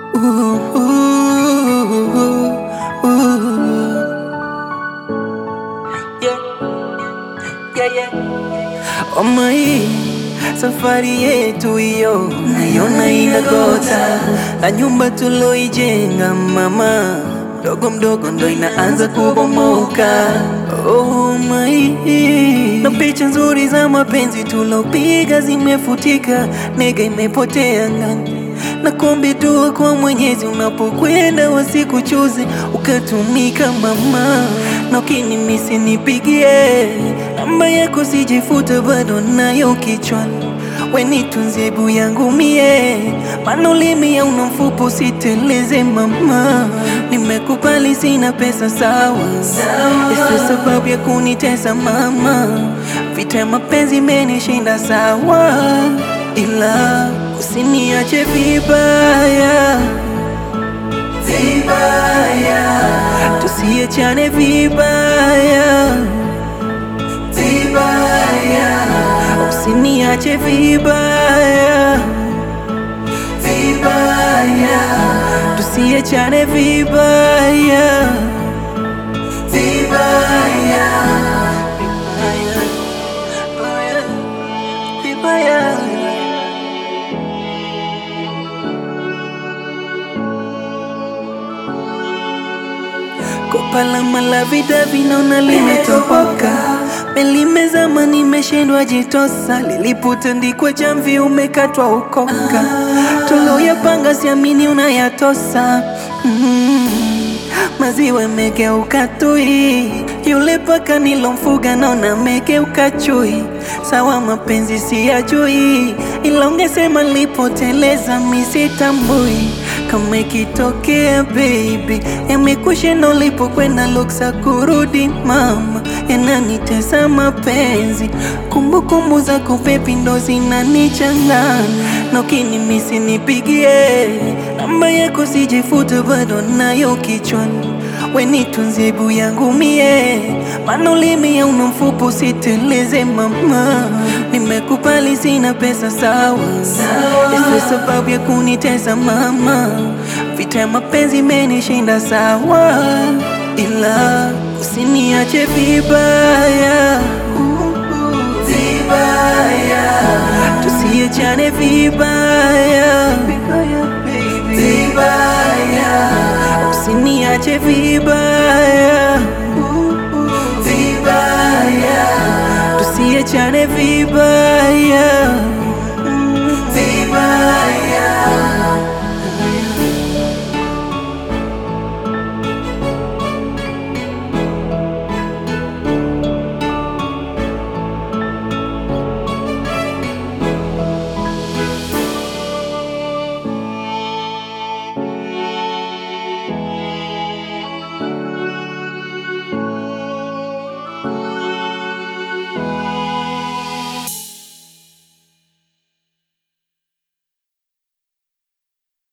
Ooh, ooh, ooh. Yeah. Yeah, yeah. Oma hii safari yetu hiyo naiona inagota, na nyumba tuloijenga mama, mdogo mdogo ndo inaanza kubomoka. Oh my, na picha nzuri za mapenzi tulopiga zimefutika, nega imepotea ngani na kuombe dua kwa Mwenyezi, unapokwenda wasikuchuze ukatumika mama, na ukinimisi nipigie namba yako, sijifuta bado nayo kichwani, we nitunzie ebu yangu mie, maana ulimi ya una mfupa usiteleze mama, nimekubali sina pesa sawa, isiyo sababu ya kunitesa mama, vita ya mapenzi imenishinda sawa, ila usiniache vibaya vibaya, tusiachane vibaya vibaya, usiniache vibaya vibaya, tusiachane vibaya vibaya vibaya vibaya. Kopa la malavida vinaona limetoboka, melimezama nimeshindwa jitosa, lilipotandikwa jamvi umekatwa ukoka, tuloyapanga siamini unayatosa mm. Maziwa megeuka tui, yule paka nilomfuga naona megeuka chui. Sawa mapenzi siyajui, ila ungesema nilipoteleza misitambui kama ikitokea baby, yamekushinda ulipokwenda luksa kurudi mama, yananitesa mapenzi, kumbukumbu zako pepi ndo zinanichanganya, na ukinimisi nipigie namba yako, sijifuta bado nayo kichwani, we nitunzie ebu yangu mie, maana ulimi ya una mfupa usiteleze mama, nimekubali sina pesa sawa, isiyo sababu ya kunitesa mama, vita ya mapenzi imenishinda sawa, ila usiniache vibaya vibaya, tusiachane vibaya vibaya, usiniache vibaya vibaya, tusiachane vibaya